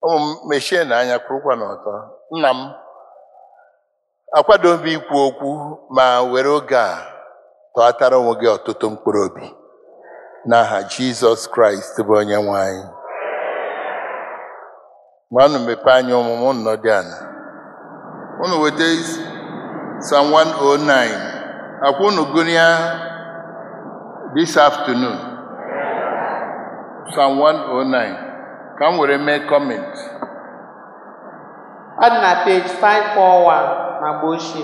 ụmụ m mechie na anya kwụrụkwa n'ọtọ nna m akwadobe ikwu okwu ma were oge a tọatara onwe gị ọtụtụ mkpụrụ obi n'aha jizọs kraịst bụ onye nwe anyị ma unu mepee anya ọmụmụ nnọ dị ala unu weta Psalm 109 akwa unu gụnịa this afternoon Psalm 109 ka m were mee comment Ọ dị na page 541 na agba ochie.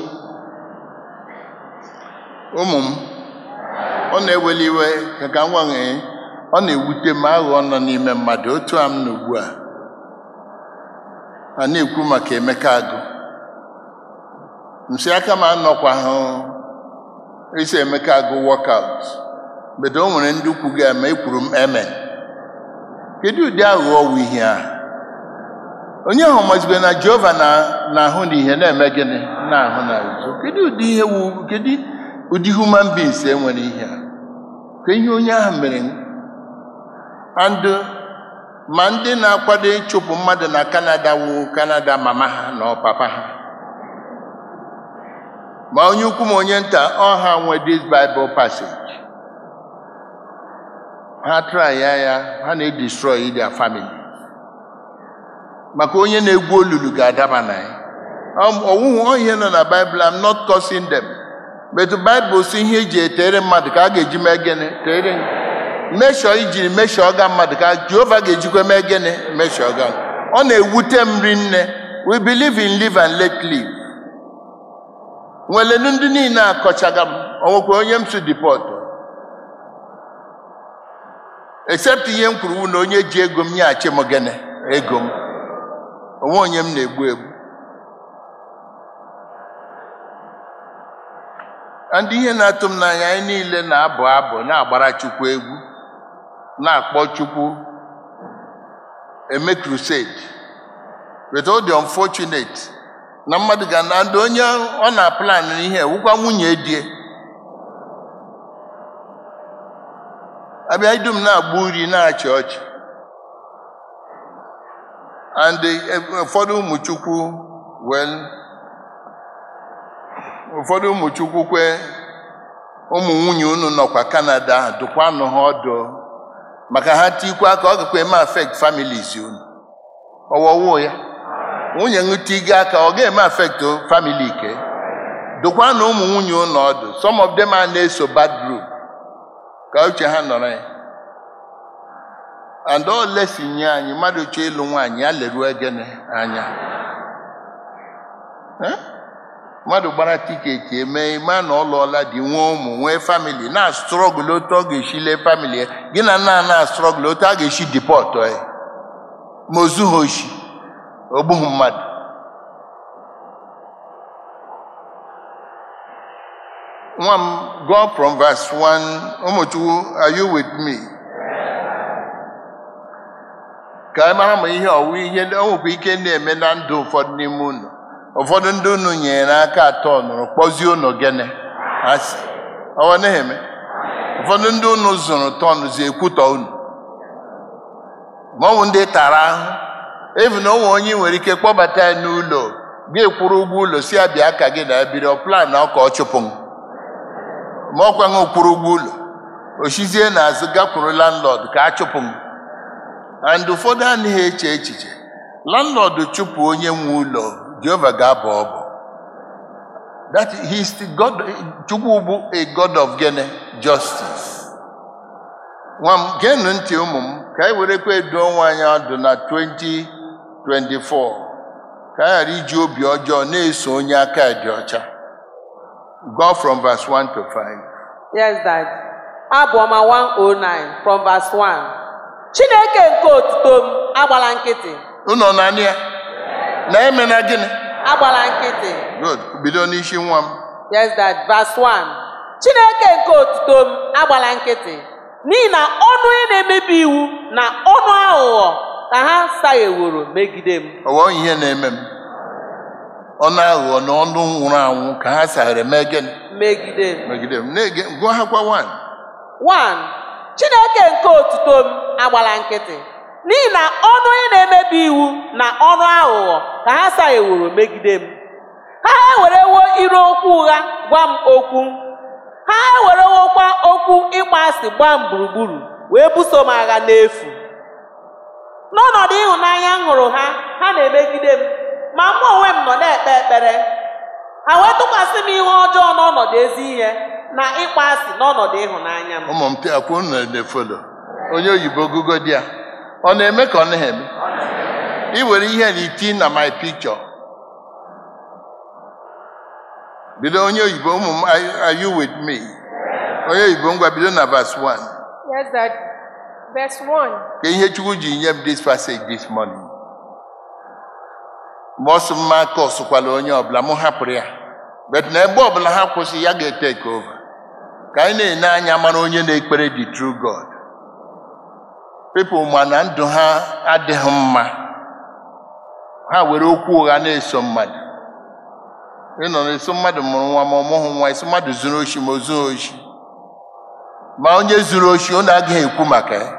ụmụ m ọ na-eweli iwe ka ka m gwanwe ọ na-ewute m aghụghọ nọ n'ime mmadụ otu a m nọ ugbu a a na-ekwu maka Emeka Agụ nsị aka m anọkwa hụ isi Emeka Agụ workout bedo o nwere ndị ukwu ga ma ekwuru m amen kedu ụdị aghụghọ wụ ihe a onye ahụ mazibe na Jehova na- na-ahụ n'ihe na-eme gịnị na-ahụ na nzuzo kedu ụdị ihe wu kedu ụdị human beings enwere ihe a ka ihe onye ahụ mere and ma ndị na-akwado ịchụpụ mmadụ na Canada wu Canada mama ha na ọ papa ha ma onye ukwu ma onye nta ọ ha nwe this Bible passage ha try ya ya ha na-edestroy their family maka onye na-egwu olulu ga-adaba na ya ọwụwụ ihe nọ na Bible I'm not cursing them but Bible si ihe eji etere mmadụ ka a ga-eji mee gịnị tere meshọ ijiri meshọ ga mmadụ ka Jehova ga-ejikwa mee gịnị meshọ ga ọ na-ewute m rinne we believe in live and let live nwelenu ndị niile akọchaga m onwekwa onye m si deport except ihe m kwuru na onye ji ego m nyeghachi m gịnị ego m onwe onye m na-egbu egbu ndị ihe na-atụ m n'anya anyị niile na-abụ abụ na-agbara Chukwu egwu na-akpọ Chukwu eme crusade but ọ dị unfortunate na mmadụ ga na ndị onye ọ na-aplan ihe wụkwa nwunye die abịa idum na-agba uri na-achị ọchị and eh, ụfọdụ ụmụ Chukwu well ụfọdụ ụmụ Chukwu kwe ụmụ nwunye unu nọkwa Canada dụkwanụ ha ọdụ maka ha tikwa aka ọ gakwa eme affect families unu ọwọwụ ya nwunye ṅụtigo aka ọ ga-eme affect family ke dụkwanụ ụmụ nwunye unu ọdụ some of them a na-eso bad group ka uche ha nọrọ ya and all lesson nye anyị mmadụ chọọ ịlụ nwaanyị ya leruo gịnị anya Eh? mmadụ gbara tiketi eme ma na ọ lụọla di nwee ụmụ nwee famili na strọgụl otu ọ ga-esi lee famili ya gị na nna na strọgụl otu a ga-esi dipọtụ ya ma o zughị oshi o gbughị mmadụ nwa m go from verse 1 ụmụchukwu are you with me ka anyị mara ma ihe ọwụ ihe o nwekwa ike na-eme na ndụ ụfọdụ n'ime unu ụfọdụ ndị unu nyere aka atọ nụrụ kpọzie unu gịnị asị ọwa na-eme ụfọdụ ndị unu zụrụ tọnụzi ekwutọ unu ma ọ bụ ndị tara ahụ evu na onwe onye nwere ike kpọbata ya n'ụlọ gị kwụrụ ụgwọ ụlọ si abịa ka gị na biri ọ plan na ọka ọ chụpụ m ma ọ kwaghị kwụrụ ụgwọ ụlọ ochizie n'azụ gakwuru landlord ka a chụpụ m and ụfọdụ anaghị eche echiche landlord chụpụ onye nwe ụlọ Jehova ga-abọ ọbọ that he is the God Chukwu bụ a God of gene justice nwa m geenụ ntị ụmụ m ka anyị werekwa edo onwe anyị ọdụ na 2024 ka anyị ghara iji obi ọjọọ na-eso onye aka dị ọcha go from verse 1 to 5 Yes, Dad. Abụ ọma 109 from verse 1. Chineke nke otuto m agbala nkịtị. ụnọ naanị ya na emena gịnị Agbala nkịtị. good bido n'isi nwa m Yes, Dad. Verse 1. Chineke nke otuto m agbala nkịtị. N'ihi na ọnụ onye na-emebi iwu na ọnụ aghụghọ ka ha sagheworo megide m. ọwọ ihe na-eme m ọnụ aghụghọ na ọnụ nwụrụ anwụ ka ha saghere mee gịnị Megide m. megide m na-ege gụọ ha kwa 1 1. Chineke nke otuto m agbala nkịtị n'ihi na ọnụ onye na-emebi iwu na ọnụ aghụghọ ka ha sagheworo megide m ha ewerewo ire okwu ụgha gwa m okwu ha ewerewokwa okwu ịkpọ asị gbaa m gburugburu wee buso m agha n'efu n'ọnọdụ ịhụnanya m hụrụ ha ha na-emegide m ma mụ onwe m nọ na-ekpe ekpere ha wee tụkwasị m ihe ọjọọ n'ọnọdụ ezi ihe na ịkpọ asị n'ọnọdụ ịhụnanya m ụmụ m akwụ unu na-efolo onye oyibo gugo di ya ọ na-eme ka ọ naghị eme ị were ihe na iti na my picture bido onye oyibo ụmụ m are- are you with me onye oyibo ngwa bido na verse 1 Yes, Dad. Verse 1. ka ihe chukwu ji nye m this passage this morning mgbe ọ sị mma aka ọsụkwala onye ọbụla mụ hapụrụ ya bet na ebe ọbụla ha kwụsị ya ga-eteke over ka anyị na-ene anya mara onye na-ekpere the true God people ma na ndụ ha adịghị mma ha were okwu ụgha na-eso mmadụ ịnọ na-eso mmadụ mụrụ nwa ma ọ mụghị nwa esi mmadụ zuru oshi ma o zughị oshi ma onye zuru oshi ọ na-agaghị ekwu maka ya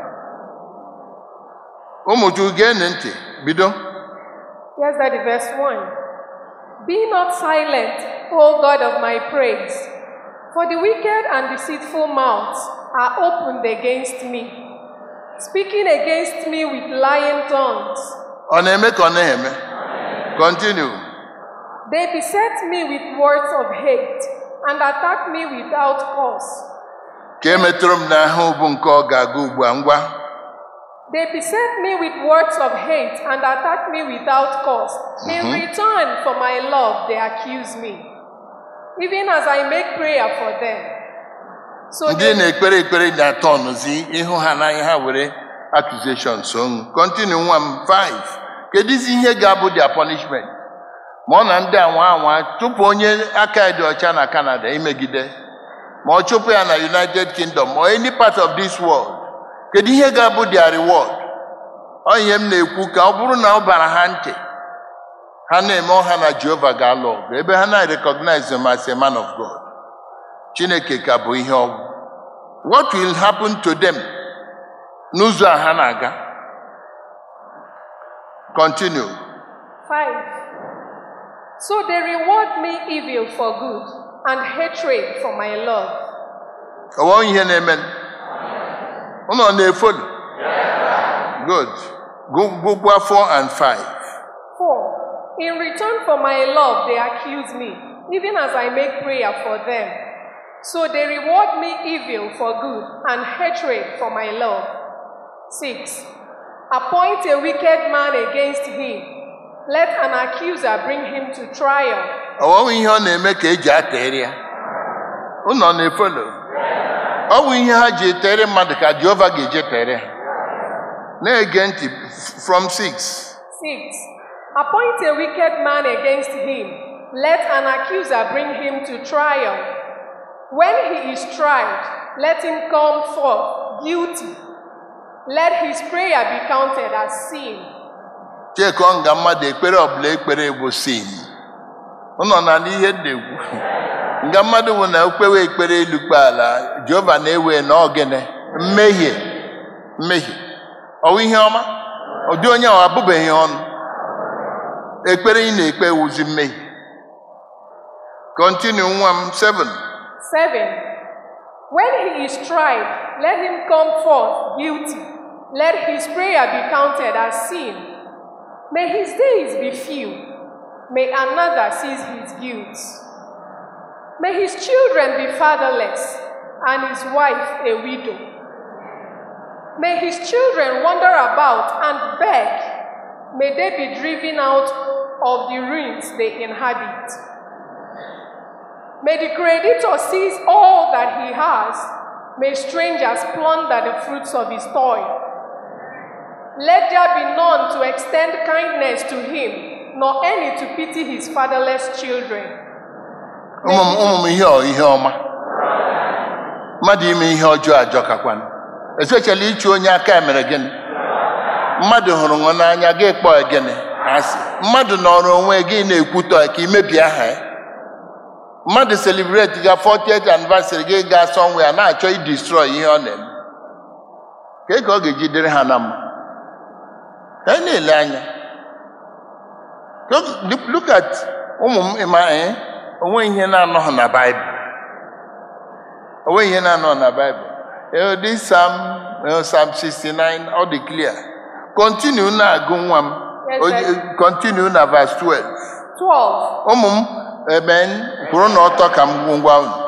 ụmụ chukwu geenụ ntị bido Yes, Daddy. Verse 1. Be not silent, O God of my praise, for the wicked and deceitful mouths are opened against me, speaking against me with lying tongues. ọ na-eme ka ọ na-eme continue They beset me with words of hate and attack me without cause. ka e metụrụ m n'ahụ bụ nke ọ ga-aga ugbu a ngwa They beset me with words of hate and attack me without cause. In return for my love, they accuse me, even as I make prayer for them. So ndị they, na-ekpere ekpere na-atọ ọnụzi ịhụ ha n'anya ha were accusation so ṅụ continue nwa m 5 kedụzi ihe ga-abụ their punishment ma ọ na ndị anwa anwa chụpụ onye aka ya dị ọcha na Canada imegide ma ọ chụpụ ya na United Kingdom or any part of this world kedu ihe ga-abụ their reward ọ ihe m na-ekwu ka ọ bụrụ na ọ bara ha ntị ha na-eme ọha na Jehova ga-alụ ọgụ ebe ha na-recognize him as a man of God Chineke ka bụ ihe ọgwụ what will happen to them n'ụzọ a ha na-aga continue 5. So they reward me evil for good and hatred for my love. ọwọ ihe na-eme ụnọ na-efolu good Gu- gụgwa 4 and 5 4. In return for my love, they accuse me, even as I make prayer for them. So they reward me evil for good and hatred for my love. 6. Appoint a wicked man against him. Let an accuser bring him to trial. ọwọwụ ihe ọ na-eme ka eji atere ya ụnọ na-efolu ọ bụ ihe ha ji etere mmadụ ka Jehova ga-eje tere ha na-ege ntị from 6 6. Appoint a wicked man against him. Let an accuser bring him to trial. When he is tried, let him come forth guilty. Let his prayer be counted as sin. chekọ nga mmadụ ekpere ọbụla ekpere bụ sin ụnọ na n'ihe na-ekwu nga mmadụ bụ na okpewe ekpere elu kpe ala jehova na-ewe na ọgịnị mmehie mmehie ọwụ ihe ọma ụdị onye ahụ abụbeghị ọnụ ekpere ị na-ekpe wuzi mmehie continue nwa m 7 7. When he is tried, let him come forth guilty. Let his prayer be counted as sin. May his days be few. May another seize his guilt. May his children be fatherless and his wife a widow. May his children wander about and beg. May they be driven out of the ruins they inhabit. May the creditor seize all that he has. May strangers plunder the fruits of his toil. Let there be none to extend kindness to him, nor any to pity his fatherless children. ụmụ m ụmụ m ihe ọ ihe ọma mmadụ ime ihe ọjọọ ajọkakwana especially ịchụ onye aka ya mere gịnị mmadụ hụrụ nwe n'anya gị kpọọ ya gịnị asị mmadụ nọrọ onwe gị na-ekwutọ ya ka imebi aha ya mmadụ celebrate ga 40th anniversary gị ga somewhere na-achọ idestroy ihe ọ na-eme ka ka ọ ga-eji dịrị ha na mma anyị na-ele anya Look- look at ụmụ m ịma ee onwe ihe na-anọghị na baịbụl onwe ihe na-anọghị na baịbụl ee dị sam ee, sam 69 ọ dị clear continue na-agụ nwa m Yes, O- sir. continue na verse 12 12. ụmụ m ebe kwụrụ n'ọtọ ka m ngwa unu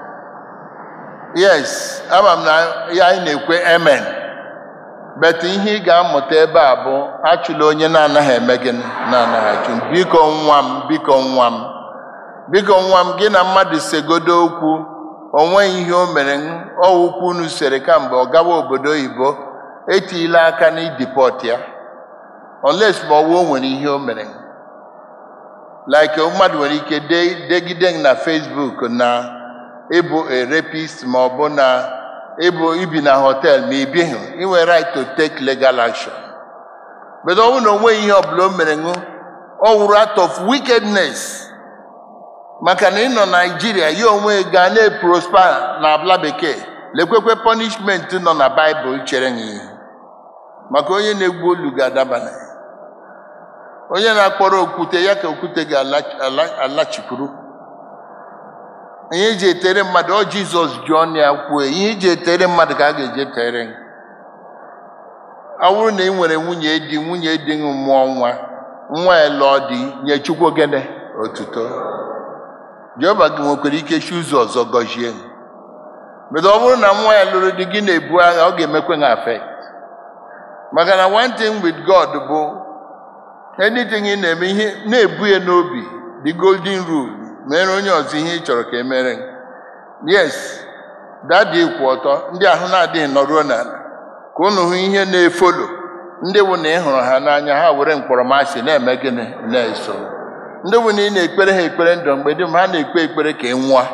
yes ama m na ya anyị na-ekwe amen bet ihe ị ga-amụta ebe a bụ achụla onye na-anaghị eme gịnị na-anaghị achụ biko nwa m biko nwa m biko nwa m gị na mmadụ segodo okwu o nweghị ihe o mere ọwụkwu unu sere kamgbe ọ gawa obodo oyibo etila aka n'idipọt ya unless ma ọwụ o nwere ihe o mere like mmadụ nwere ike de- degide m na Facebook na ịbụ a rapist ma ọ bụ na ịbụ ibi na hotel ma ị bighị ị nwere right to take legal action but ọ bụrụ na o nweghị ihe ọbụla o mere ṅụ ọ wụrụ out of wickedness maka na ịnọ Naijiria ya onwe ga na-prosper na abla bekee lekwekwe punishment nọ na Baịbụl chere gị ihu maka onye na-egwu olu ga-adaba na ya onye na-akpọrọ okwute ya ka okwute ga-alachikwuru ihe eji etere mmadụ ọ jizọs ji ọnụ ya kwuo ihe eji etere mmadụ ka a ga-eji etere gị. ọ bụrụ na ị nwere nwunye di nwunye di gị mụọ nwa nwa ya lụọ di nye chukwu gịnị otuto jehova gị nwekwara ike chi ụzọ ọzọ gọzie gị bedo ọ bụrụ na nwa ya lụrụ di gị na-ebu agha ọ ga-emekwe gị affect maka na one thing with god bụ anything ị na-eme ihe na-ebu ya n'obi the golden rule mere onye ọzọ ihe ị chọrọ ka e mere gị. yes dadi kwụ ọtọ ndị ahụ na-adịghị nọruo n'ala ka unu hụ ihe na-efolo ndị bụ na ị hụrụ ha n'anya ha were mkpọrọmasị na-eme gịnị na-eso ndị bụ na ị na-ekpere ha ekpere ndụ mgbe dum ha na-ekpe ekpere ka ị nwụọ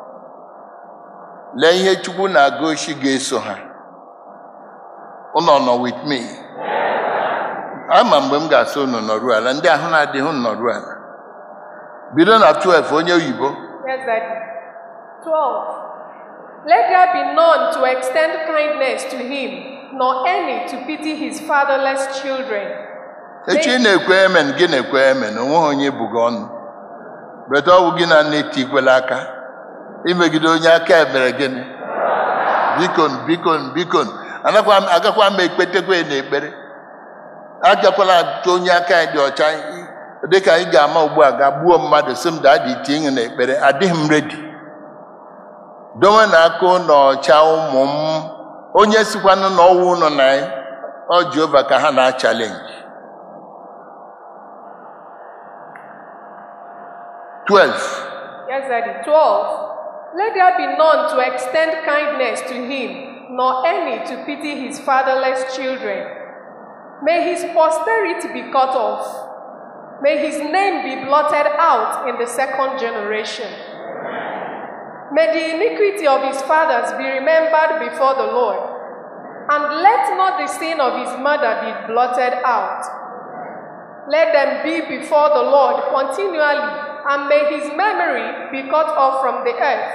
lee ihe chukwu na-aga oshi ga-eso ha unu nọ with me ama mgbe m ga-asị unu nọruo ala ndị ahụ na-adịghị unu nọruo ala bido na 12 onye oyibo Yes, Daddy. 12. Let there be none to extend kindness to him, nor any to pity his fatherless children. echi ị na-ekwe emen gị na-ekwe emen onweghị onye bugo ọnụ beta ọwụ gị na nne tikwela aka imegide onye aka emere gịnị bikon bikon bikon anakwa m- agakwa m ekpetekwe na ekpere agakwala atụ onye aka ya dị ọcha dịka anyị ga-ama ugbu a ga gbuo mmadụ sị m daa dị tie na ekpere adịghị m redi dowe na aka ụlọ ọcha ụmụ m onye sikwanụ na ọwụ ụlọ na ya ọ Jehova ka ha na-achalenji 12 Yes, Daddy. 12. Let there be none to extend kindness to him, nor any to pity his fatherless children. May his posterity be cut off. May his name be blotted out in the second generation. May the iniquity of his fathers be remembered before the Lord, and let not the sin of his mother be blotted out. Let them be before the Lord continually, and may his memory be cut off from the earth.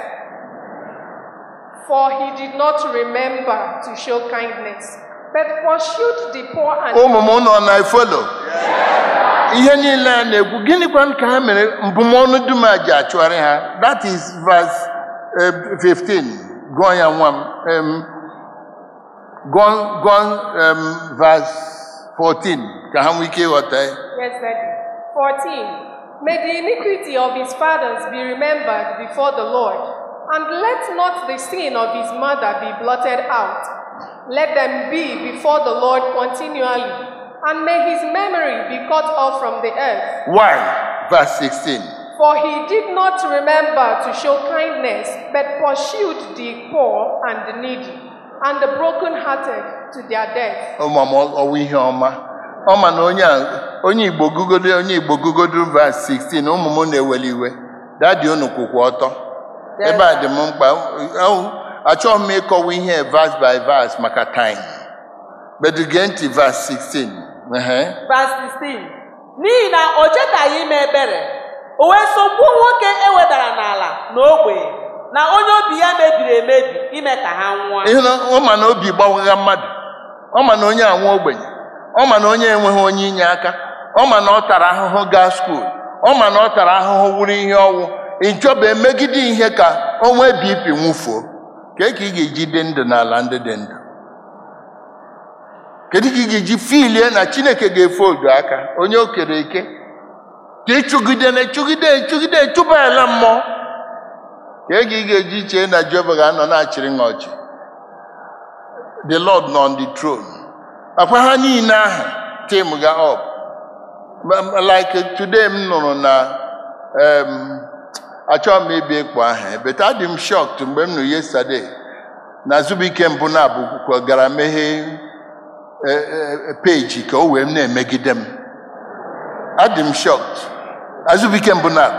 For he did not remember to show kindness, but pursued the poor and ụmụ m nọ na efolo ihe niile a na-ekwu gịnịkwa ka ha mere mbụmọnụ dum a ji achụgharị ha that is verse eh, 15 gụọ ya nwa m Em, gụọ gụọ em, verse 14 ka ha nwee ike ịghọta ya Yes, Daddy. 14. May the iniquity of his fathers be remembered before the Lord, and let not the sin of his mother be blotted out. Let them be before the Lord continually, and may his memory be cut off from the earth. why verse 16 For he did not remember to show kindness, but pursued the poor and the needy, and the brokenhearted to their death. ụmụm ọwụ ihe ọma ọ ma na onye a onye igbo gugodo onye igbo gugodo verse 16 ụmụ m na-eweli iwe dadi unu kwụkwa ọtọ ebe a dị m mkpa ọ- achọghị m ịkọwa ihe verse by verse maka time but gee ntị verse 16 ehe. Verse 16. N'ihi na o chetaghị ime ebere, o wee sogbuo nwoke e wedara n'ala na ogbenye, na onye obi ya mebiri emebi ime ka ha nwụọ. ịhụ na ọ ma na obi gbawagha mmadụ ọ ma na onye anwụ ogbenye ọ ma na onye enweghị onye inye aka ọ ma na ọ tara ahụhụ gaa skuul ọ ma na ọ tara ahụhụ wuru ihe ọnwụ ịchọba emegide ihe ka o nwee bp nwụfuo ka ka ị ga-eji dị ndụ n'ala ndị dị ndụ kedu ka ị ga-eji filie na chineke ga-efe odo aka onye o kere eke ka ịchụgide na echụgide echụgide echụba ala mmụọ ka ị ga-eji chee na jehova ga-anọ na-achịrị ha ọchị the lord nọ on the throne akwa ha niile ahụ tim ga up like today m nụrụ na um, achọghị m ịbịa ịkpọ aha but adị m shocked mgbe m nụrụ yesterday na Azubike mbụ na abụkwukwo gara meghee peji ka o wee na-emegide m adị m shocked Azubike mbụ na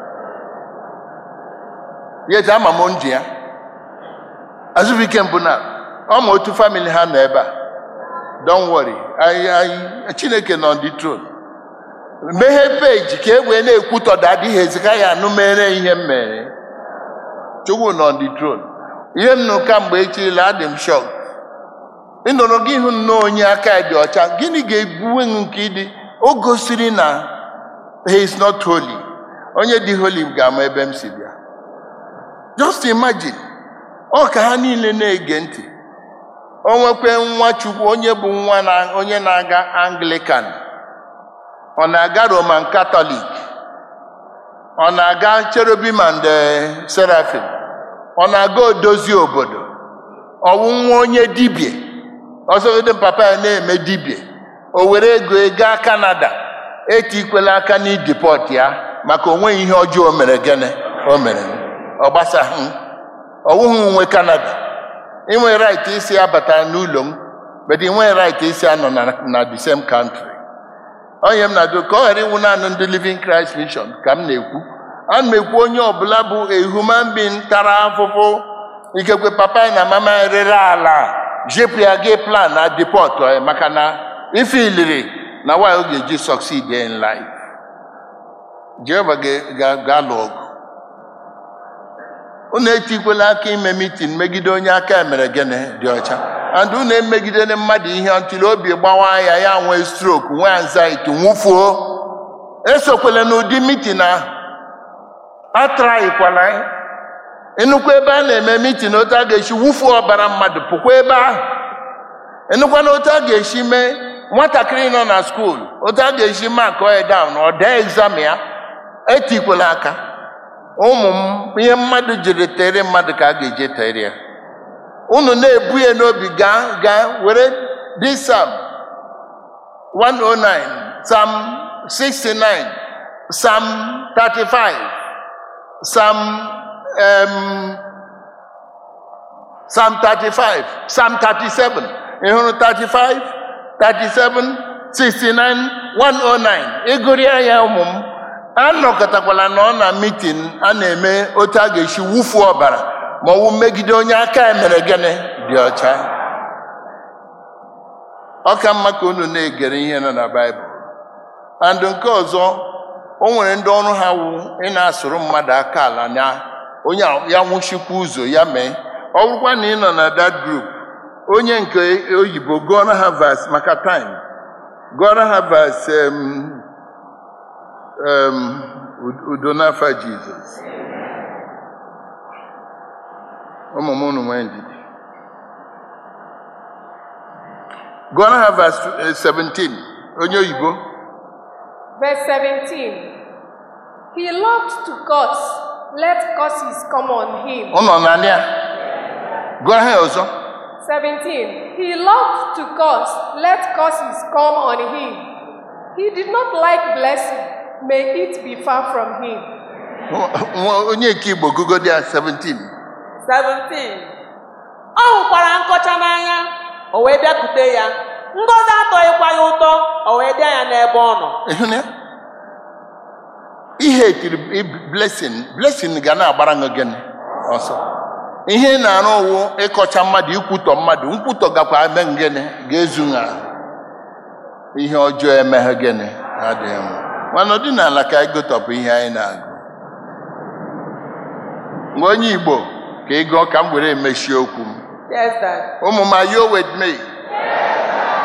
yet ama m ndụ ya Azubike mbụ na ọ ma otu family ha nọ ebe a don't worry I, I, Chineke nọ on the throne meghee peji ka e wee na-ekwutọda adịghị ezika ya anụ mere ihe m mere chukwu nọ on the throne ihe m nụ kamgbe echirila adị m shọk ịnọrọ gị hụ nnọọ onye aka ya dị ọcha gịnị ga-ebuwe nke ịdị o gosiri na he is not holy onye dị holy ga-ama ebe m si bịa just imagine ọ ka ha niile na-ege ntị o nwekwe nwa chukwu onye bụ nwa na onye na-aga anglican ọ na-aga roman katọlik ọ na-aga cherubim and seraphim ọ na-aga odozi obodo ọwụ nwa onye dibia ọsọgide papa ya na-eme dibia o were ego gaa kanada etikwela aka n'idipọt ya maka onweghị ihe ọjọọ o mere gịnị o mere ọ gbasaghị ọwụghị nwe kanada inwe right isi abata n'ụlọ m but inwe right isi anọ na, na the same country onye m na-adụ ka ọ ghara ịnwụ naanị ndị living Christ mission ka m na-ekwu ana m ekwu onye ọbụla bụ a human being tara afụfụ ikekwe papa ya na mama ya rere ala jepụ ya gị plan na deport ya maka na ife iliri na nwaanyị ọ ga-eji succeed in life Jehova ga-alụ ọgụ unu etikwela aka ime mitin megide onye aka ya mere gịnị dị ọcha and unu emegidere mmadụ ihe ntụli obi gbawa ya ya nwee stroke nwee anxiety nwụfuo esokwele n'ụdị mitin ahụ atraikwala ya ịnụkwa ebe a na-eme mitin otu a ga-esi wufuo ọbara mmadụ pụkwa ebe ahụ ịnụkwa na otu a ga-esi mee nwatakịrị nọ na skuul otu a ga-esi mak oya down ọ dee egzam ya etikwela aka ụmụ m ihe mmadụ jiri tere mmadụ ka a ga-eje tere ya unu na-ebu ya n'obi gaa gaa were dị sam 109 sam 69 sam 35 sam um, sam 35 sam 37 ị hụrụ 35 37 69 109 ịgụrịa ya ụmụ m anọkọtakwala na ọ na mitin a na-eme otu a ga-esi wufuo ọbara ma ọwụ megide onye aka ya mere gịnị dị ọcha ọ ka mma ka unu na-egere ihe nọ na baịbụl and nke ọzọ o nwere ndị ọrụ ha wụ ị na-asụrụ mmadụ aka ala na onye ya nwụchikwa ụzọ ya mee ọ bụrụkwa na ị nọ na that group onye nke oyibo gụọrọ ha vas maka time gụọrọ ha vas um, um, udo n'afa jizọs ụmụ m unu nwee ndidi gụọrọ ha vas 17 onye oyibo Verse 17. He loved to curse. Let curses come on him. ụnọ na ya gụọrọ ha ọzọ 17. He loved to curse. Let curses come on him. He did not like blessing. May it be far from him. Nwa- onye nke igbo gụgodi ya 17 17 ọ hụkwara nkọcha n'anya o wee bịakwute ya ngọzi atọghịkwa ya ụtọ o wee bịa ya n'ebe ọ nọ ịhụ na ya? ihe etiri blessing blessing ga na-agbara gị gịnị ọsọ ihe ị na-arụ ụwụ ịkọcha mmadụ ikwutọ mmadụ nkwutọ gakwa eme gịnị ga-ezu ha ihe ọjọọ emeghe gịnị adịghị mma mana ọdịnala ka anyị gotọpụ ihe anyị na-agụ mgbe onye igbo ka ị gụọ ka m were emechie okwu m yes dad ụmụ m are you with me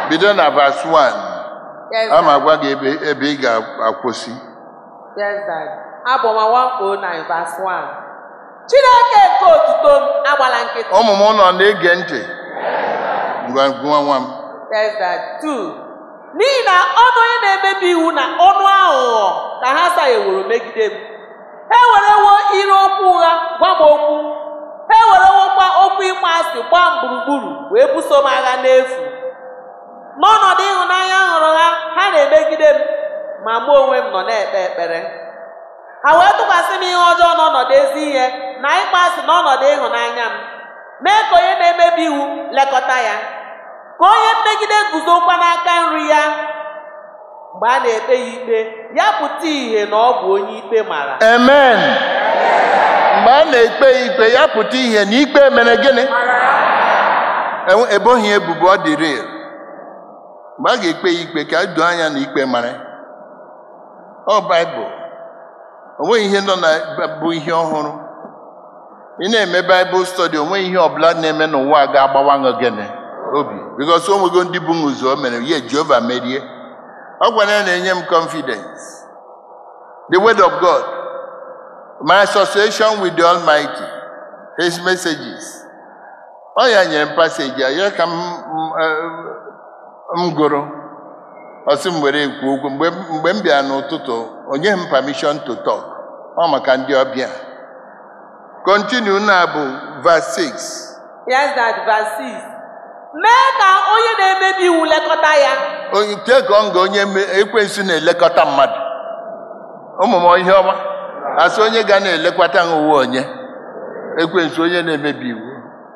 bido na verse 1 Yes, a ma Dad. agwa gị ebe ebe ị ga-akwụsị Yes, Dad. Abọma 109 verse 1. Chineke nke otuto m agbala nkịtị. ụmụ m nọ na-ege ntị ngwa nwa nwa m Yes, Dad. 2. N'ihi na ọnụ onye na-emebi iwu na ọnụ aghụghọ ka ha sagheworo megide m. Ha ewerewo ire okwu ụgha gwa m okwu. Ha ewerewokwa okwu ịkpọ asị gbaa m gburugburu wee buso m agha n'efu. N'ọnọdụ ịhụnanya m hụrụ ha, ha na-emegide m, ma mụ onwe m nọ na-ekpe ekpere. Ha wee tụkwasị m ihe ọjọọ n'ọnọdụ ezi ihe na ịkpọ asị n'ọnọdụ ịhụnanya m. Mee ka onye na-emebi iwu lekọta ya. Ka onye mmegide guzokwa n'aka nri ya. Mgbe a na-ekpe ya ikpe, ya pụta ìhè na ọ bụ onye ikpe mara. amen mgbe a na-ekpe ya ikpe ya pụta ihe na ikpe mere gịnị Enwe- eboghị ya ebubo ọ dị real mgbe a ga-ekpe ya ikpe ka doo anya na ikpe mara ọ baịbụl o nweghị ihe nọ na bụ ihe ọhụrụ ị na-eme baịbụl stọdi o nweghị ihe ọbụla na-eme n'ụwa a ga-agbawa gị gịnị obi bikos o nwego ndị bụ ụzọ o mere ya jehova merie ọ gwara ya na-enye m confidence the word of god my association with the almighty his messages ọ ya nyere m paseji a ya ka m m- eh, m gụrụ ọsị m were ekwu okwu mgbe m- mgbe m bịara n'ụtụtụ o nyeghị m permission to talk ọ maka ndị ọbịa continue na bụ verse 6 Yes, that verse 6. Mee ka onye na-emebi iwu lekọta ya. onye nke ka ọ nga onye me- ekwensu na-elekọta mmadụ ụmụ m ihe ọma asị onye ga na-elekwata ha uwe onye ekwensu onye na-emebi iwu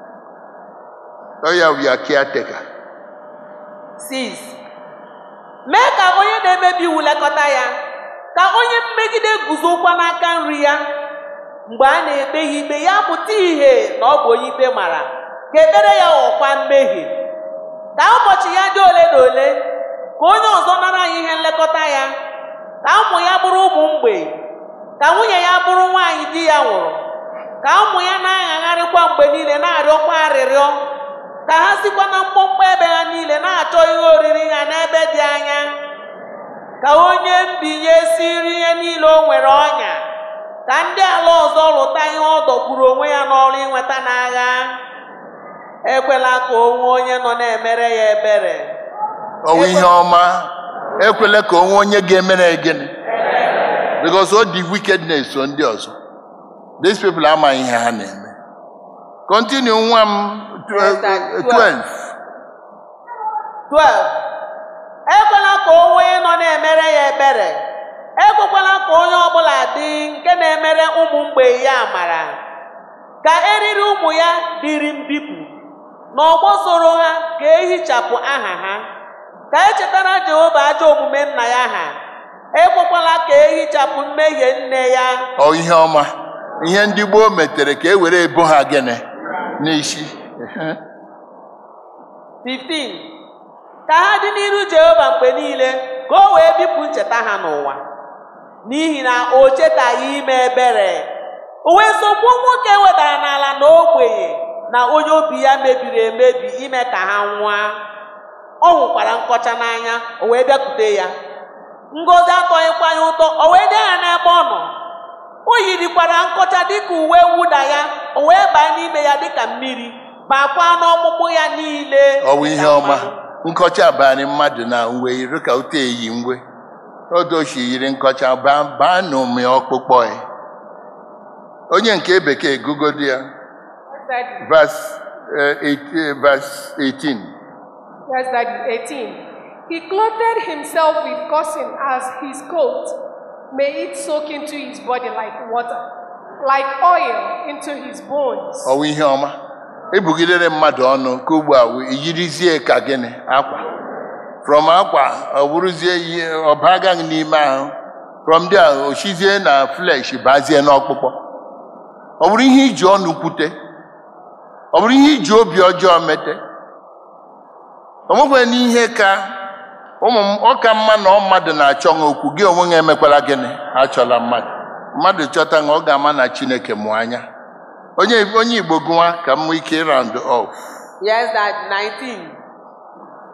ọ ya wụ ya caretaker 6. Mee ka onye na-emebi iwu lekọta ya. Ka onye mmegide guzokwa n'aka nri ya. Mgbe a na-ekpe ya ikpe, ya pụta ìhè na ọ bụ onye ikpe mara. Ka ekpere ya ghọkwa mmehie. Ka ụbọchị ya dị ole na ole. Ka onye ọzọ nara ya ihe nlekọta ya. Ka ụmụ ya bụrụ ụmụ mgbei. Ka nwunye ya bụrụ nwaanyị di ya nwụrụ. Ka ụmụ ya na-aghagharịkwa mgbe niile na-arịọkwa arịrịọ. Ka ha sikwa na mkpọmkpọ ebe ha niile na-achọ ihe oriri ha n'ebe dị anya. Ka onye mbinye siri ihe niile o nwere ọnya. Ka ndị ala ọzọ lụta ihe ọ dọgburu onwe ya n'ọrụ inweta n'agha. Ekwela ka o nwee onye nọ na-emere ya ebere. ọwụ ihe ọma ekwela ka onwe onye ga-emere gịnị because ọ dị wickedness so ndị ọzọ these people amaghị ihe ha na-eme continue nwa m tw- Yes, 12 12. Ekwela ka o nwee onye nọ na-emere ya ebere. Ekwekwala ka onye ọbụla dị nke na-emere ụmụ mgbei ya amara. Ka eriri ụmụ ya dịrị mbipụ. N'ọgbọ soro ha ka ehichapụ aha ha. Ka echetara Jehova ajọ omume nna ya ha. Ekwekwala ka ehichapụ mmehie nne ya. ọ ihe ọma ihe ndị gboo metere ka e were ebo ha gịnị n'isi 15. Ka ha dị n'iru Jehova mgbe niile ka o wee bipụ ncheta ha n'ụwa. N'ihi na o chetaghị ime ebere. O wee sogbuo nwoke wedara n'ala na ogbenye na onye obi ya mebiri emebi ime ka ha nwụa. Ọ hụkwara nkọcha n'anya, o wee bịakwute ya. Ngozi atọghịkwa ya ụtọ, o wee dee ya n'ebe ọ nọ. O yirikwara nkọcha dịka uwe mwụda ya, o wee baa n'ime ya dịka mmiri, baakwa n'ọkpụkpụ ya niile. ọ bụ ihe dịka ọma mmanụ. nkọcha abalị mmadụ na uwe yiri ka ote eyi ngwe odochi yiri nkọcha baa baa n'ụmị ọkpụkpọ ya onye nke bekee gụgodi ya Daddy. verse eh, 18 verse 18 Yes, Daddy. 18. He clothed himself with cotton as his coat. May it soak into his body like water, like oil into his bones. ọwụ ihe ọma ebugidere mmadụ ọnụ ka ugbu a wee yirizie ka gịnị akwa from akwa ọ bụrụzie ihe ọba agaghị n'ime ahụ from there o shizie na flesh bazie n'ọkpụkpọ ọ bụrụ ihe iji ọnụ kwute ọ bụrụ ihe iji obi ọjọọ mete o nwekwe n'ihe ka ụmụ m ọ ka mma na ọ mmadụ na-achọ ha okwu gị onwe ha emekwala gịnị achọla mmadụ mmadụ chọta ha ọ ga-ama na chineke mụ anya onye onye igbo gụwa ka m nwee ike round off Yes, that 19.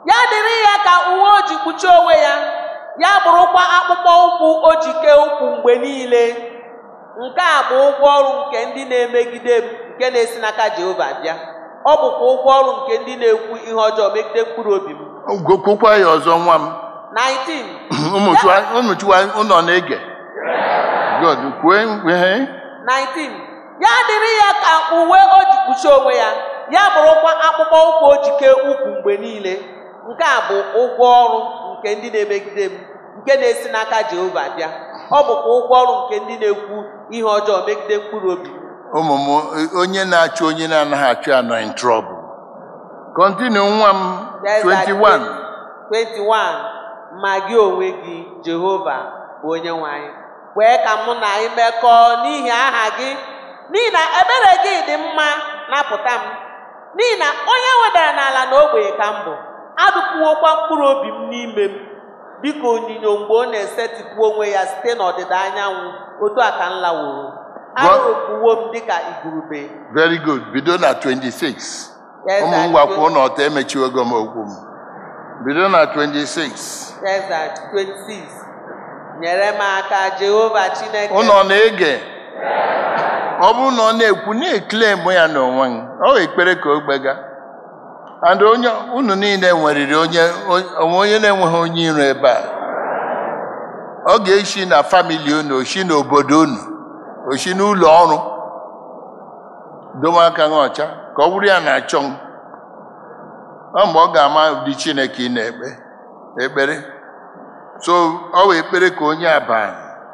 ya dịrị ya ka uwe o ji kpuchie onwe ya ya bụrụkwa akpụkpọ ụkwụ o ji kee ụkwụ mgbe niile nke a bụ ụgwọ ọrụ nke ndị na-emegide m nke na-esi n'aka Jehova bịa ọ bụkwa ụgwọ ọrụ nke ndị na-ekwu ihe ọjọọ megide mkpụrụ obi m Gokwukwa ya ọzọ nwa m 19 ụmụ Chukwu- ụmụ Chukwu ụnọ na-ege God kwue ihe 19 ya dịrị ya ka uwe o ji kpuchie onwe ya ya bụrụkwa akpụkpọ ụkwụ o ji kee ụkwụ mgbe niile nke a bụ ụgwọ ọrụ nke ndị na-emegide m nke na-esi n'aka Jehova bịa ọ bụkwa ụgwọ ọrụ nke ndị na-ekwu ihe ọjọọ megide mkpụrụ obi m. ụmụ m onye na-achụ onye na-anaghị achụ ya nọ in trouble continue nwa m Yes, that 21 21 ma gị onwe gị Jehova bụ onye nwe anyị kwee ka mụ na anyị mekọọ n'ihi aha gị n'ihi na ebere gị dị mma napụta m n'ihi na onye wedara n'ala na ogbenye ka m bụ adụpụwokwa mkpụrụ obi m n'ime m dịka onyinyo mgbe ọ na-esetịpụ onwe ya site n'ọdịda anyanwụ otu a ka m laworo arụpụwo m dịka igurube very good bido na 26 Yes, ụmụ that m gwakwa goes- ụlọ ọtọ emechiwego m okwu m bido na 26 Yes, that 26. Nyere m aka Jehova Chineke. ụnọ na-ege ọ bụrụ na ọ na-ekwu na-eklem ya n'onwe m ọ bụ ekpere ka o gbega and onye unu niile nweriri onye onwe onye na-enweghị onye iro ebe a ọ ga-esi na famili unu osi n'obodo unu osi n'ụlọ ọrụ dowe aka gị ọcha ka ọ bụrụ ya na-achọ m ọ mgbe ọ ga-ama ụdị chineke ị na-ekpe ekpere so ọ bụ ekpere ka onye aba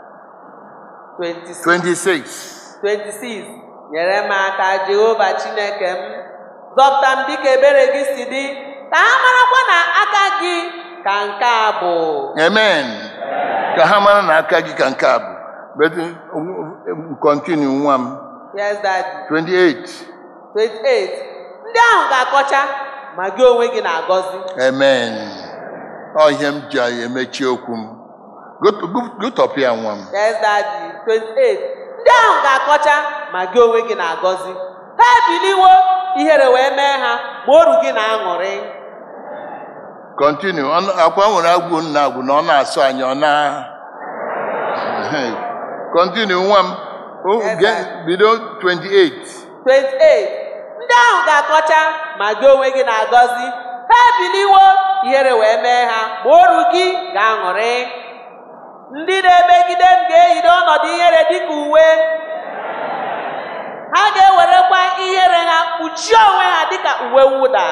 26. 26 26. Nyere m aka Jehova Chineke m. Zọpụta m dịka ebere gị si dị. Ka ha marakwa na aka gị ka nke a bụ. amen ka ha mara na aka gị ka nke a bụ but um, continue nwa m Yes, that 28 28. Ndị ahụ ga-akọcha ma gị onwe gị na-agọzi. amen ọ ihe m ji emechi okwu m Gut- gut- gụtọpịa nwa m Yes, Daddy. 28. Ndị ahụ ga-akọcha ma gị onwe gị na-agọzi. Ha ebiliwo ihere wee mee ha ma oru gị na-aṅụrị. continue Ọ- akwa nwere agwụ nna agwụ na ọ na-asụ anyị ọ na continue nwa m O- Yes, ge- sir. bido 28 28. Ndị ahụ ga-akọcha ma gị onwe gị na-agọzi. Ha ebiliwo ihere wee mee ha ma oru gị ga-aṅụrị. Ndị na-emegide m ga-eyiri ọnọdụ ihere dịka uwe. Ha ga-ewerekwa ihere ha kpuchie onwe ha dịka uwe mwụda.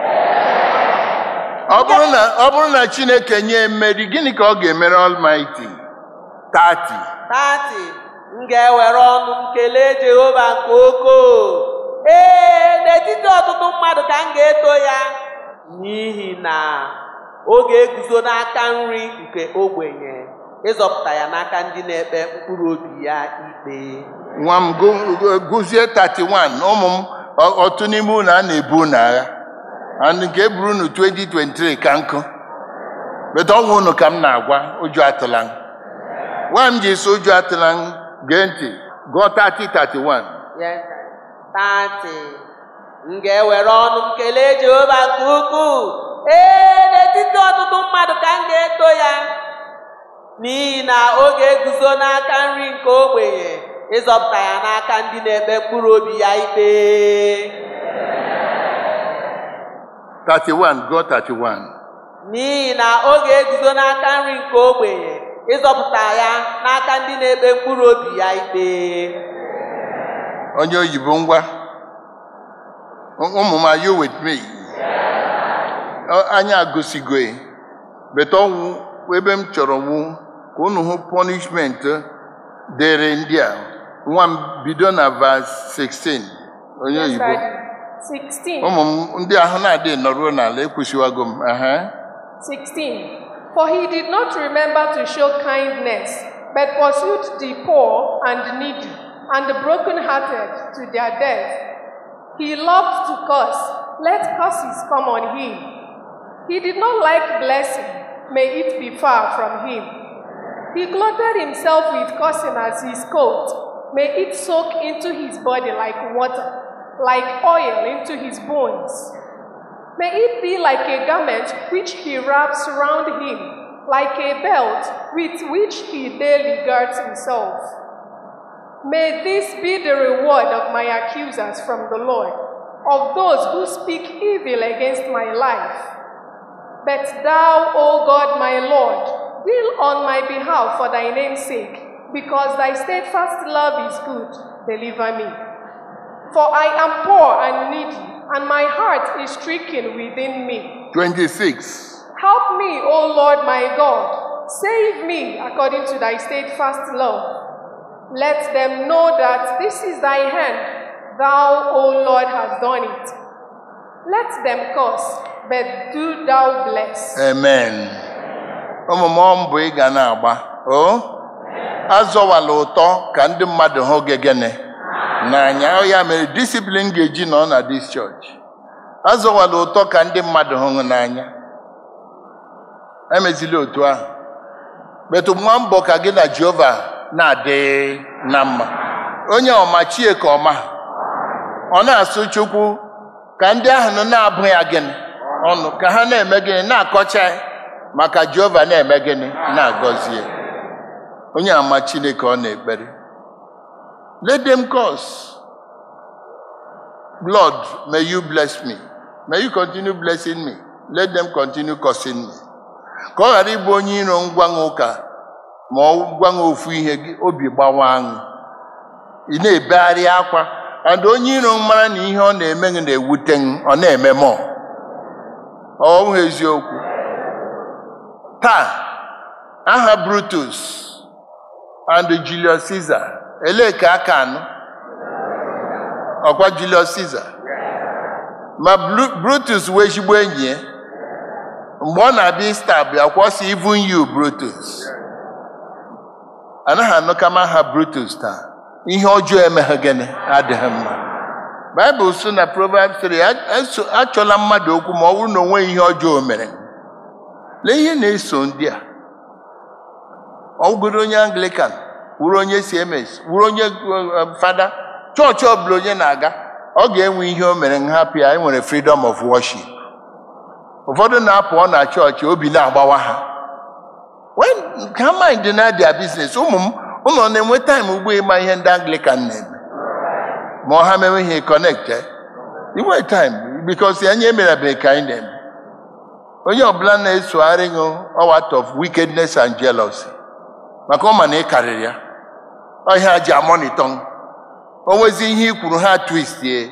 ọ bụrụ na ọ bụrụ na chineke nye mmeri gịnị ka ọ ga-emere almighty 30 Tati, m ga-ewere ọnụ m kelee Jehova nke okoo. Ee, n'etiti ọtụtụ mmadụ ka m ga-eto ya n'ihi na ọ ga-eguzo n'aka nri nke ogbenye ịzọpụta ya n'aka ndị na-ekpe mkpụrụ obi ya ikpe. nwa m gụ- gụ- gụzie 31 ụmụ m ọ- otu n'ime unu a na-ebu unu agha and nke e buru unu 2023 ka nkụ beta ọnwụ unu ka m na-agwa ụjọ atụla m nwa m ji so ụjọ atụla m gee ntị gụọ 30 31 Yes, Tati, m ga-ewere ọnụ m kelee Jehova nke ukwuu. Ee, n'etiti ọtụtụ mmadụ ka m ga-eto ya. N'ihi na ọ ga-eguzo n'aka nri nke ogbenye ịzọpụta ya n'aka ndị na-ekpe mkpụrụ obi ya ikpe. 31 gụọ 31 N'ihi na ọ ga-eguzo n'aka nri nke ogbenye ịzọpụta ya n'aka ndị na-ekpe mkpụrụ obi ya ikpe. onye oyibo ngwa ụmụ m are you with me Ọ- anyị agụsigo ya. beta ọnwụ ebe m chọrọ wụ ka unu hụ punishment dịrị ndị a nwa m bido na verse 16 onye Yes, oyibo Daddy. 16. ụmụ m ndị ahụ na-adịghị nọruo n'ala ekwesịwago m aha 16. For he did not remember to show kindness, but pursued the poor and the needy and the brokenhearted to their death. He loved to curse. Let curses come on him. He did not like blessing. May it be far from him. He clothed himself with cursing as his coat. May it soak into his body like water, like oil into his bones. May it be like a garment which he wraps round him, like a belt with which he daily girds himself. May this be the reward of my accusers from the Lord, of those who speak evil against my life. But thou, O God my Lord, deal on my behalf for thy name's sake, because thy steadfast love is good. Deliver me. For I am poor and needy, and my heart is stricken within me. 26. Help me, O Lord my God. Save me according to thy steadfast love. Let them know that this is thy hand. Thou, O Lord, hast done it. Let them curse, but do thou bless. Amen. Ụmụ mbụ ị ga na-agba. O azọwala ụtọ ka ndị mmadụ hụ gị gịnị n'anya Ọ ya mere disiplin ga-eji nọ na dis church. Azọwala ụtọ ka ndị mmadụ hụ gị n'anya. Emezila otu ahụ. Metụ nwa mbọ ka gị na Jehova na-adị na mma. Onye ọma chie ka ọma. Ọ na-asụ Chukwu ka ndị ahụ nọ na-abụ ya gịnị ọnụ ka ha na-eme gịnị na-akọcha ya maka Jehova na-eme gịnị na-agọzie onye ama Chineke ọ na-ekpere let them curse Lord may you bless me may you continue blessing me let them continue cursing me ka ọ ghara ịbụ onye iro ngwanwe ụka ma ọ gwanwe ofu ihe gị obi gbawa aṅụ ị na-ebegharị akwa and onye iro mara na ihe ọ na-eme gị na-ewute gị ọ na-eme mọ ọ bụghị eziokwu taa aha Brutus and Julius Caesar elee ka aka anọ ọkwa Julius Caesar ma Bru- Brutus wee ezigbo enyi ya mgbe ọ na-abịa ista bịa kwọsị even you Brutus anaghị anụkama aha Brutus taa ihe ọjọọ emeghe gịnị adịghị mma baịbụl sị na Proverbs 3 "A- eso- achọla mmadụ okwu ma ọ bụrụ na o nweghị ihe ọjọọ o mere lee ihe na-eso ndị a ọ bụgoro onye Anglican wụrụ onye CMS wụrụ onye uh, fada chọọchị ọbụla onye na-aga ọ ga-enwe ihe o mere nhapụ ya enwere freedom of worship ụfọdụ na-apụ na chọọchị obi na-agbawa ha when ka mind na their business ụmụ m ụlọ na-enwe time ugbo ịma ihe ndị Anglican na-eme ma ọ ha mewe ihe connect eh? inwe time because anyị emerebeghị ka anyị na-eme onye ọbụla na-esogharị gị ọwat of wickedness and jealousy maka ọ ma na ị karịrị ya ọhịa ji amonitọ o nwezi ihe i kwuru ha twistie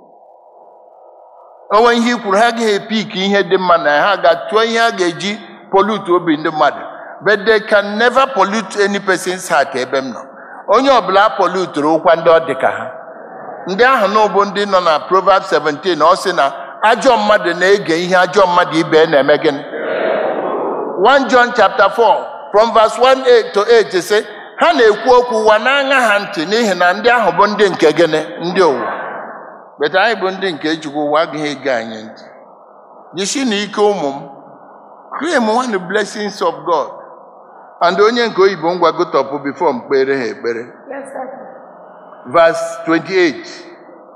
onwe ihe i kwuru ha agaghị epik ihe dị mma na ya ha ga-tụọ ihe a ga-eji pollute obi ndị mmadụ but they can never pollute any person's heart ebe m nọ onye ọbụla pollutere ụkwa ndị ọ dị ka ha ndị ahụ na ụbụ ndị nọ na Proverbs 17 ọ sị na ajọ mmadụ na-ege ihe ajọ mmadụ ibe na-eme gịnị 1 John chapter 4 from verse 1 to 8 sị ha na-ekwu okwu ụwa na-aṅa ha ntị n'ihi na ndị ahụ bụ ndị nke gịnị ndị ụwa beta anyị bụ ndị nke Chukwu ụwa agaghị ege anyị ntị jisi na ike ụmụ m claim one blessings of God and onye nke oyibo ngwa gotọpụ before m kpere ha ekpere Yes, sir. verse 28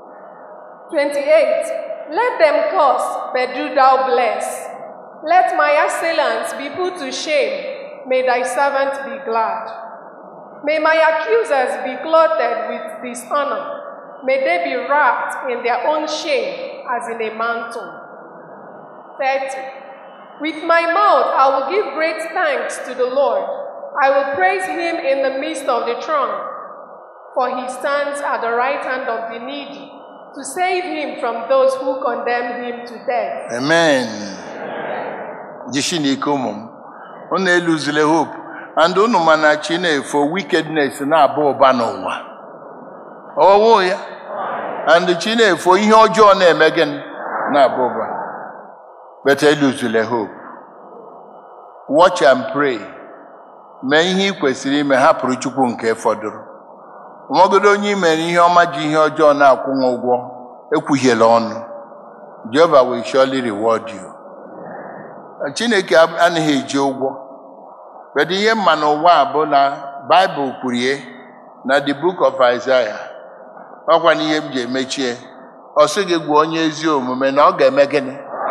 28. Let them curse, but do thou bless. Let my assailants be put to shame. May thy servant be glad. May my accusers be clothed with dishonor. May they be wrapped in their own shame as in a mantle. 30. With my mouth I will give great thanks to the Lord. I will praise him in the midst of the throng. For he stands at the right hand of the needy to save him from those who condemn him to death. amen jisi na ike ụmụ m unu eluzile hope and unu ma na chi na-efo wickedness na-aba ụba n'ụwa ọwụ ya and chi na-efo ihe ọjọọ na-eme gịnị na-aba ụba but eluzile hope watch and pray mee ihe ị kwesịrị ime hapụrụ chukwu nke fọdụrụ nwagodo onye i mere ihe ọma ji ihe ọjọọ na-akwụnwe ụgwọ ekwuhiela ọnụ Jehovah will surely reward you. Chineke ab- anaghị eji ụgwọ kedu ihe mma n'ụwa a bụ na Baịbụl kwurie na the book of Isaiah ọkwa na ihe m ji emechie ọ sị gị gwa onye ezi omume na ọ ga-eme gịnị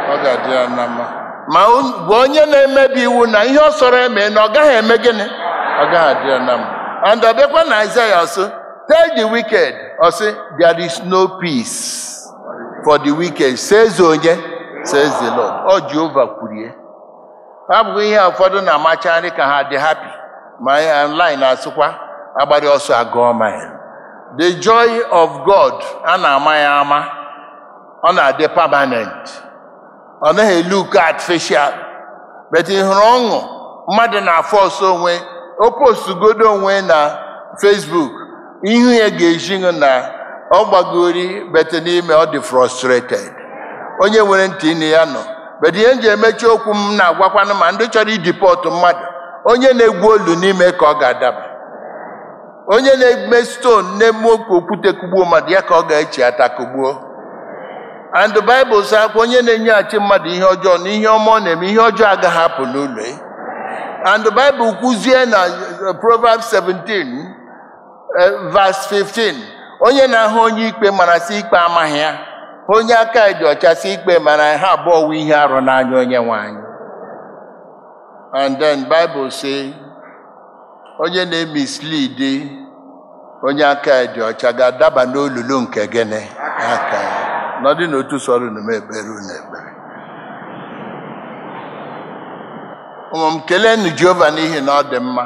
ọ ga-adị ya na mma ma on- gwa onye na-emebi iwu na ihe ọ sọrọ eme na ọ gaghị eme gịnị ọ gaghị adị ya na mma and ọ bịakwa na Aịzaya ọsị tell the wicked ọsị there is no peace for the wicked says onye says the Lord ọ Jehova kwurie ọ bụghị ihe ụfọdụ na-amacharị ka ha dị happy ma ya online asịkwa agbara ọsọ agụọ mile the joy of God a na-ama ya ama ọ na-adị permanent ọ naghị look artificial but ị hụrụ ọṅụ mmadụ na-afọ ọsọ onwe o postugodo onwe na Facebook ihu ya ga-eji ṅụ na ọ gbagori bet n'ime ọ dị frustrated onye nwere ntị ịnụ ya nọ bet ihe m ji emechi okwu m na-agwakwanụ ma ndị chọrọ idipọtụ mmadụ onye na-egwu olu n'ime ka ọ ga-adaba onye na-eme stone na-eme oke okwute kugbuo mmadụ ya ka ọ ga-echi ata kugbuo and the Bible sị akwa onye na-enyeghachi mmadụ ihe ọjọọ na ihe ọma ọ na-eme ihe ọjọọ agaghị apụ n'ụlọ ya and the Bible kwuzie na uh, Proverbs 17 uh, verse 15 onye na-ahụ onye ikpe mara sị ikpe amaghị ya onye aka dị ọcha sị ikpe mara ha abụọ wụ ihe arụ n'anya onye nwanyị and then Bible say onye na-emislead onye aka dị ọcha ga-adaba n'olulu nke gịnị aka ya nọdụ n'otu sọrọ unu m ekpere unu ekpere ụmụ m keleenụ Jehova n'ihi na ọ dị mma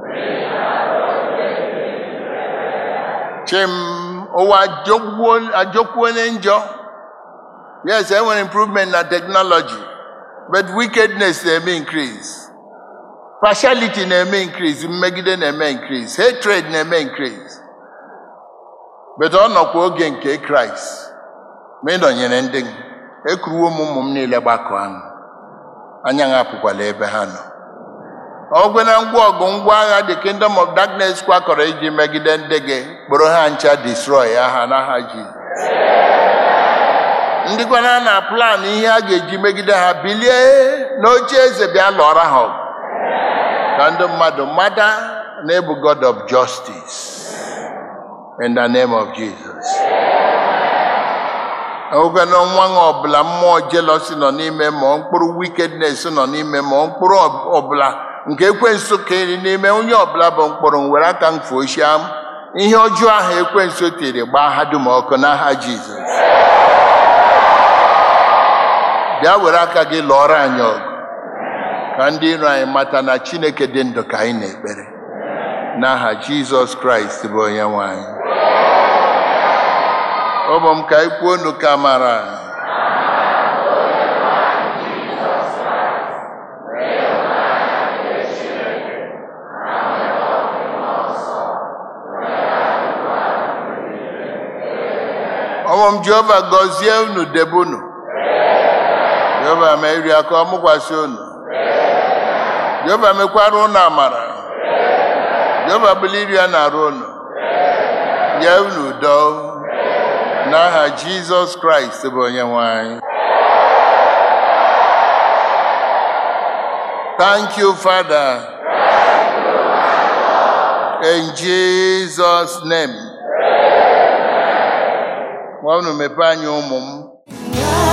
chim ụwa ajọgbuo- ajọkwuone njọ yes enwere improvement na technology but wickedness na-eme increase partiality na-eme increase mmegide na-eme increase hatred na-eme increase but ọ nọkwa oge nke kraịst ma ị nọnyere ndị gị ekuruwo m ụmụ m niile gbakọ ahụ anya ha apụkwala ebe ha nọ ọgwe na ngwa ọgụ ngwa agha the kingdom of darkness kwakọrọ iji megide ndị gị kpụrụ ha ncha destroy aha n'aha jizọs ndị kwana na plan ihe a ga-eji megide ha bilie n'oche eze bịa lụọra ha ọgụ ka ndị mmadụ mata na ebu god of justice in the name of jesus oge na nwa nwa ọbụla mmụọ jealousy nọ n'ime ma ọ mkpụrụ wickedness nọ n'ime ma ọ mkpụrụ ọ- ọbụla nke ekwensu kere n'ime onye ọbụla bụ mkpụrụ m were aka m fuochia m ihe ọjọọ ahụ ekwensu tiri gbaa ha dum ọkụ n'aha jizọs bịa were aka gị lụọrọ anyị ọgụ ka ndị iro anyị mata na chineke dị ndụ ka anyị na-ekpere n'aha jizọs kraịst bụ onye nwe anyị ụmụ m ka anyị kwuo unu ka mara ụmụ m jehova gọzie unu debe unu jehova ma iri aka ọmụkwasị unu jehova mekwara unu amara jehova bụla iri ya na-arụ unu nye unu udo n'aha jizọs kraịst bụ onye nwe anyị thank you father in jesus name gwa unu mepee anya ụmụ m